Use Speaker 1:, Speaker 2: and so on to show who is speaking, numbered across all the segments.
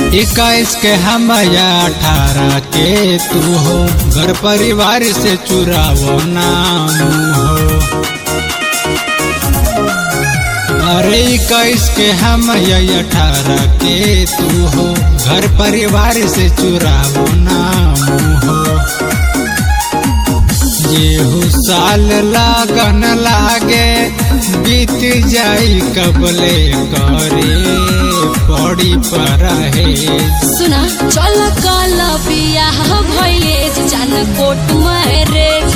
Speaker 1: इक्कीस के हम या अठारह के तू हो घर परिवार से चुरावो नाम हो अरे इक्कीस के हम या अठारह के तू हो घर परिवार से चुरावो नाम हो येहू साल लागन लागे बीत जाई कबले करे पड़ी पर है
Speaker 2: सुना चल कल बियाह भइले जान कोट मैरेज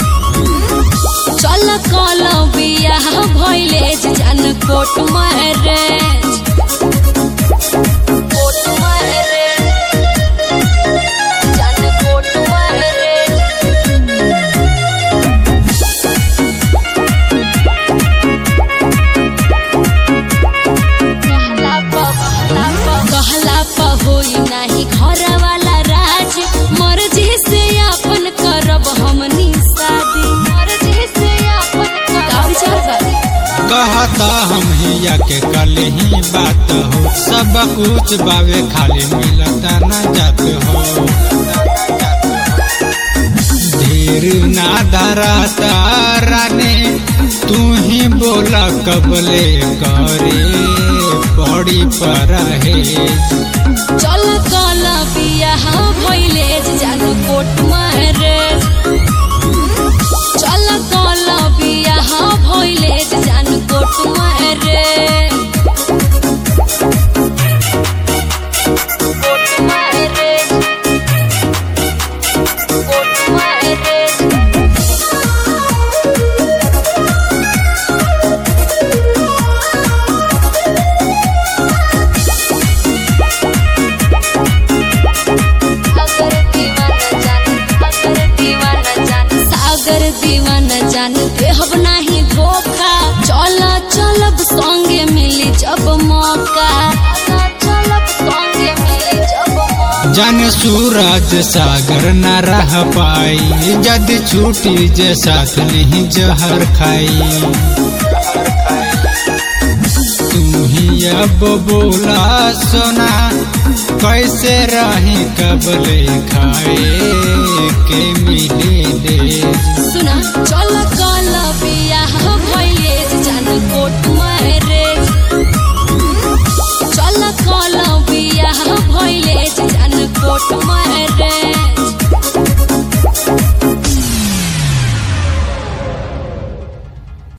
Speaker 2: चल कल बियाह भइले जान कोट मैरेज कोट मैरेज जान कोट मैरेज कहला प कहला प होई नाही घर वाला राज मर्जी से अपन करब हमनी शादी मर्जी से अपन का विचार बा
Speaker 1: कहता हम हिया के कल ही बात हो सब कुछ बावे खाली मिलता न जात हो धीर ना धराता राने तू ही बोला कबले करे पड़ी पर है
Speaker 2: चल कल बियाह भइले जान कोट मैरेज चल कल बियाह भइले जान court marriage court marriage court marriage अगर दीवाना जान अगर दीवाना जान सागर दीवाना जान देहब नाही धोखा चल चलब संगे मिली जब मौका चलब संगे मिली जब मौका
Speaker 1: जन सूरज सागर न रह पाई जद छूटी जे साथ नहीं जहर खाई तू ही अब बोला सोना कैसे रही कबले खाए के मिले ले
Speaker 2: सुना चल कल बियाह भइले जान कोट मैरेज चल कल बियाह भइले जान कोट मैरेज